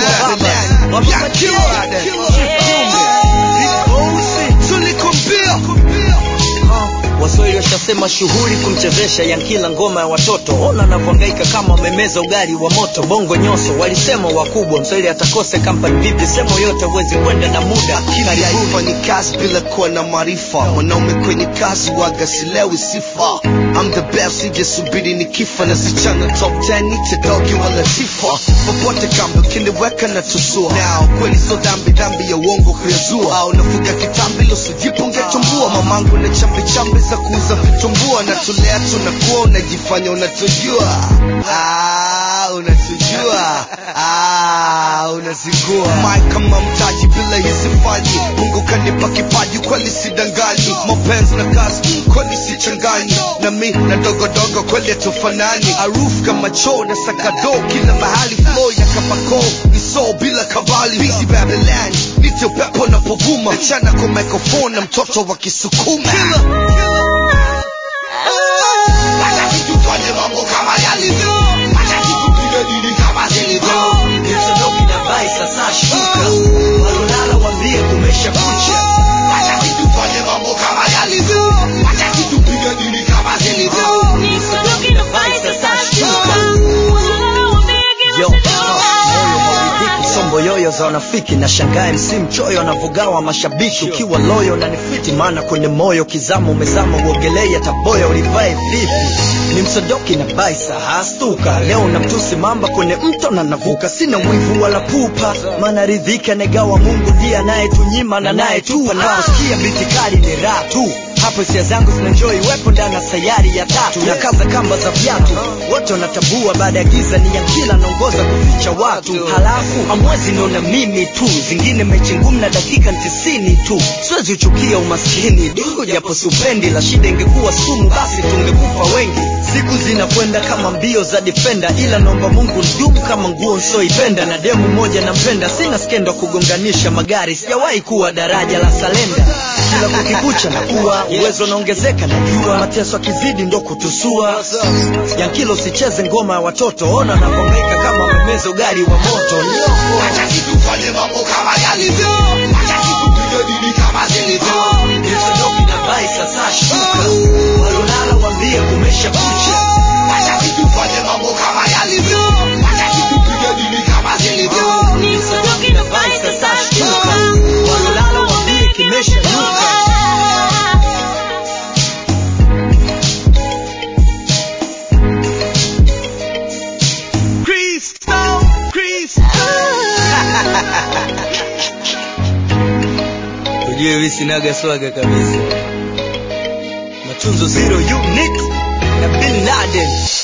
waswahili washasema shughuli kumchezesha yankila ngoma ya watoto ona anavyohangaika kama wamemeza ugali wa moto bongo nyoso walisema wakubwa mswahili atakose kampani vipi semo yote huwezi kwenda na muda kufanya kazi bila kuwa na maarifa mwanaume kwenye kazi waga silewi sifa I'm the best sijasubiri ni kifa na sichana top 10 niche dogi wala sifa popote kambi ukiniweka na tusua now kweli so dhambi dhambi ya uongo kuyazua au nafuga kitambi losijipunge tumbua mamangu na chambi chambi za kuuza vitumbua na tulea tunakuwa unajifanya unatujua ah, unatujua ah, unazingua Mike kama mtaji bila hizi faji mungu kanipa kipaji kweli sidanganyi mapenzi na kazi kweli sichanganyi na mi na dogodogo kweli tufanani aruf kama choo na sakado kila mahali flow ya kapako ni so bila kabali busy babylon nite upepo na povuma chana kwa microphone na mtoto wa kisukuma Wacha tufanye mambo kama yalivyo Wacha tupige dili kama zilivyo Msodoki na bai sasa shuka walolala wambie kumesha kucha Wacha tufanye mambo kama yalivyo Wacha tupige dili kama zilivyo Yo, moyo hauridhiki, sombo yoyo za wanafiki na shangae msi mchoyo anavogawa mashabiki ukiwa loyo na nifiti maana kwenye moyo kizama umezama uogelei taboya ulivae vipi ni msodoki na baisa hastuka leo na mtusi mamba kwenye mto na navuka sina mwivu wala pupa maana ridhika negawa mungu ndiye anayetunyima na nayetupa naposikia biti kali ni raha tu hapo hisia zangu zinanjoi wepo ndani ya sayari ya tatu na kaza kamba za viatu wote wanatambua baada ya giza ni ya kila naongoza kuficha watu halafu amwezi niona mimi tu zingine mechi ngumu na dakika tisini tu siwezi uchukia umaskini du japo supendi la shida ingekuwa sumu basi tungekufa wengi siku zinakwenda kama mbio za defenda ila naomba mungu ndumu kama nguo nsioipenda na demu moja nampenda sina skendo kugonganisha magari sijawahi kuwa daraja la salenda kila kukikucha na kuwa uwezo unaongezeka najua mateso akizidi ndo kutusua yankilo usicheze ngoma ya watoto ona nakongaika kama wamemeza ugali wa moto Wacha tufanye mambo kama yalivyo Wacha tupige dili kama zilivyo Msodoki na bai sasa shuka walolala wambie kumesha kucha Wacha tufanye mambo kama yalivyo Wacha tupige dili kama zilivyo Msodoki na bai sasa shuka walolala wambie kimesha nuka Crystal, Crystal ujue hivi sinaga swaga kabisa matunzo zero unique na bin laden